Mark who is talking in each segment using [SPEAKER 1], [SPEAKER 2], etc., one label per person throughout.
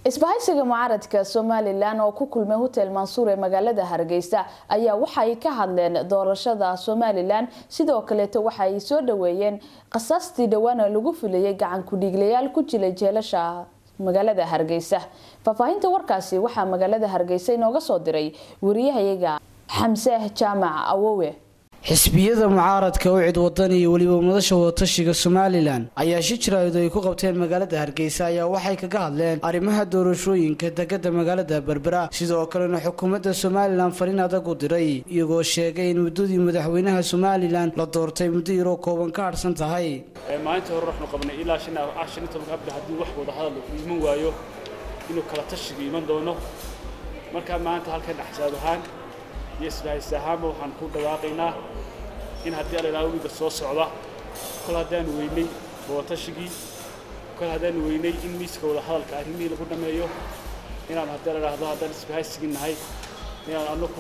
[SPEAKER 1] isbahaysiga mucaaradka somalilan oo ku kulmay hotel mansuur ee magaalada hargeysa ayaa waxaay ka hadleen doorashada somalilan sidoo kaleeto waxa ay soo dhaweeyeen qasaastii dhawaana lagu filayay gacan ku-dhiiglayaal ku jilay jeelasha magaalada hargeysa faahfaahinta warkaasi waxaa magaalada hargeysa inooga soo diray wariyahayaga xamse jaamac awowe
[SPEAKER 2] xisbiyada mucaaradka u cid wadan iyo weliba madasha wadatashiga somalilan ayaa shi jiraayadu ay ku qabteen magaalada hargeysa ayaa waxay kaga hadleen arrimaha doorashooyinka degada magaalada berbera sidoo kalena xukuumadda somalilan fariin adag u diray iyagoo sheegay in muddadii madaxweynaha somalilan la doortay muddo yaroo kooban ka hadhsan tahay
[SPEAKER 3] maalintii hore waxnu qabnay ilaa shan iyo tobanka abril haddii wax wada hadal uu iman waayo inuu kala tashiga iman doono markaa maanta halkan axsaab ahaan iyo isbahaysi ahaanba waxaan ku dhawaaqaynaa in haddii alilaaha wiiga soo socda kol haddaanu weynay wadatashigii kol haddaanu weynay in miiska wada hadalka arrimihii lagu dhammeeyo inaan haddii la idhaahdo haddaan isbahaysigii nahay inaan anaku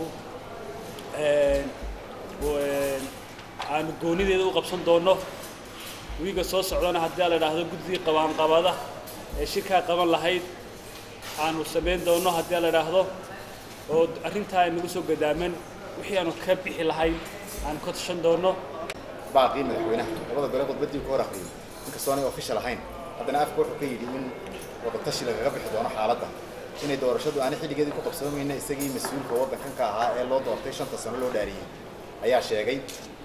[SPEAKER 3] aanu goonideeda u qabsan doonno wiiga soo socdana haddii la idhaahdo guddigii qabaanqabada ee shirkaa qaban lahayd aanu samayn doonno haddii la idhaahdo oo arrintaa ay nagu soo gadaaman wixii aanu ka bixi lahayn aanu ka tashan doonno
[SPEAKER 4] baaqii madaxweynaha labada gole khudbaddii ku hor akhriyey inkastoo aanay official ahayn haddana afka wuxuu ka yidhi in wadatashi lagaga bixi doono xaaladda inay doorashadu aanay xilligeedii ku qabsoomayna isagii mas-uulka waddankan ka ahaa ee loo doortay shanta sano loo dhaariyey ayaa sheegay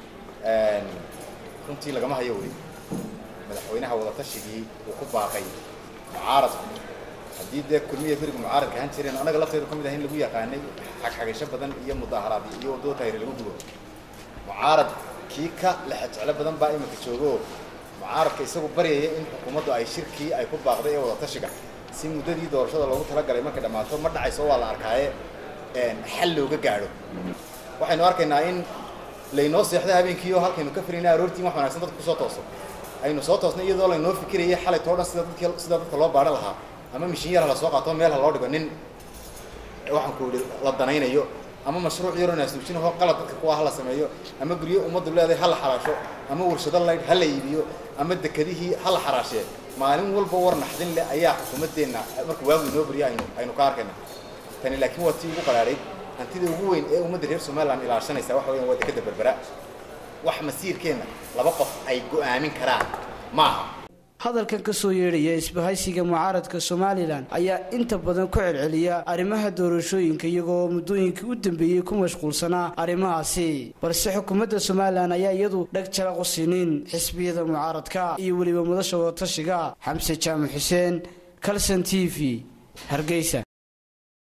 [SPEAKER 4] runtii lagama hayo weli madaxweynaha wadatashigii uu ku baaqay mucaaradku haddii dee kulmiya beriga mucaaradka ahaan jireen annaga lafteedu ka mid ah in lagu yaqaanay xagxagasho badan iyo mudaaharaad iyo waddada tahri lagu gubo mucaarad kii ka lexejeclo badan baa iminka joogo mucaaradka isagu baryaya in xukuumaddu ay shirkii ay ku baaqday ee wadatashiga si muddadii doorashada loogu talagalay markay dhammaato ma dhacayso waa la arkaaye xal looga gaadho waxaynu arkaynaa in laynoo seexdo habeenkii oo halkaynu ka firayna aroortiin wax wanaagsan dadka kusoo tooso aynu soo toosnay iyadoo laynoo fikirayay xalay too dhan sida dadkii sida dadka loo baadhan lahaa ama mishin yar ha la soo qaato meel ha loo dhigo nin waxaan ku yidhi la danaynayo ama mashruuc yaroo naasuujinahoo qalad dadka kuwa ha la sameeyo ama guryo ummaddu leedahay ha la xaraasho ama warshado laydh ha la iibiyo ama dekedihii ha la xaraashee maalin walba war naxdin leh ayaa xukuumaddeenna marka waagu inoo beriya aynu aynu ka arkayna tani laakiin waa tii ugu qaraadhay hantida ugu weyn ee ummadda reer somaliland ilaashanaysa waxa weeyaan waa dekeda berbera wax masiirkeenna laba qof ay go'aamin karaan maaha
[SPEAKER 2] hadalkan ka soo yeedhaya isbahaysiga mucaaradka somalilan ayaa inta badan ku celceliya arrimaha doorashooyinka iyagoo muddooyinkii u dambeeyey ku mashquulsanaa arrimahaasi balse xukuumadda somalilan ayaa iyadu dheg jalaq u siinin xisbiyada mucaaradka iyo weliba madasha wadatashiga xamse jaamac xuseen calson t v hargeysa